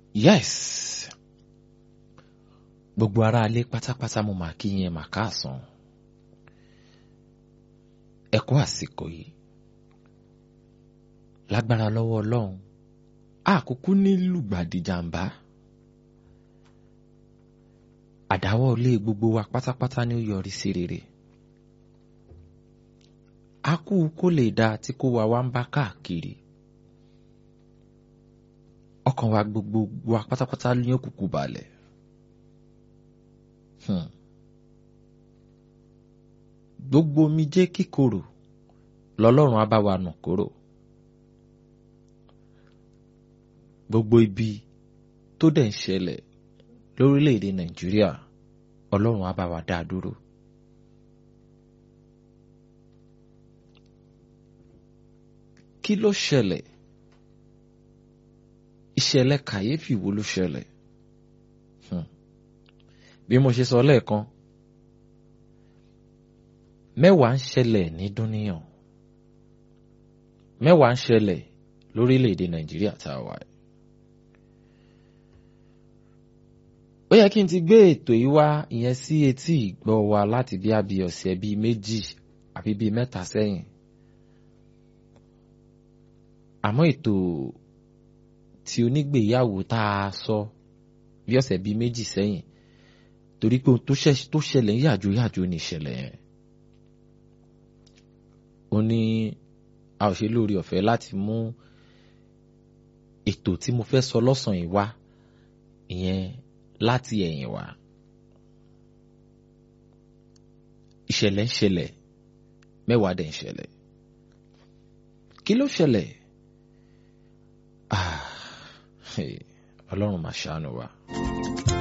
yes gbogbo ará ilé pátápátá mo máa kí yín mà káàsán ẹ kú àsìkò yìí lágbára lọ́wọ́ ọlọ́run àkókò ní lùgbàdì jàǹbá àdáwọ́ ilé gbogbo wa pátápátá ni ó yọrí sí rere a kú kó lè dáa tí kó wa wá ń bá káàkiri ọkàn wa gbogbo wa pátápátá ní òkùnkùn balẹ̀ hmm. gbogbo omijé kíkorò lọ́lọ́run á bá wa nù kúrò gbogbo ibi tó dẹ̀ ń ṣẹlẹ̀ lórílẹ̀‐èdè nàìjíríà ọlọ́run á bá wa dá a dúró. kí ló ṣẹlẹ̀ ìṣẹ̀lẹ̀ kàyéfì wo ló ṣẹlẹ̀ bí mo ṣe sọ lẹ́ẹ̀kan mẹ́wàá ń ṣẹlẹ̀ ní dúníyàn mẹ́wàá ń ṣẹlẹ̀ lórílẹ̀‐èdè nàìjíríà tá a wà yìí. ó yẹ kí n ti gbé ètò yìí wá ìyẹn sí etí ìgbọ́ wa láti bí àbí ọ̀sẹ̀ bíi méjì àbí bíi mẹ́ta sẹ́yìn àmọ́ ètò tí onígbèyàwó tá a sọ bí ọ̀sẹ̀ bíi méjì sẹ́yìn torí pé ohun tó ṣẹlẹ̀ ń yàjò yàjò ní ìṣẹ̀lẹ̀ yẹn ó ní a ò ṣe lórí ọ̀fẹ́ láti mú ètò tí mo fẹ́ sọ lọ́sàn-án yìí wá ìyẹn láti ẹ̀yìn wá ìṣẹ̀lẹ̀ ń ṣẹlẹ̀ mẹ́wàá dẹ̀ ń ṣẹlẹ̀ kí ló ṣẹlẹ̀ ọlọ́run máa ṣàánú wa.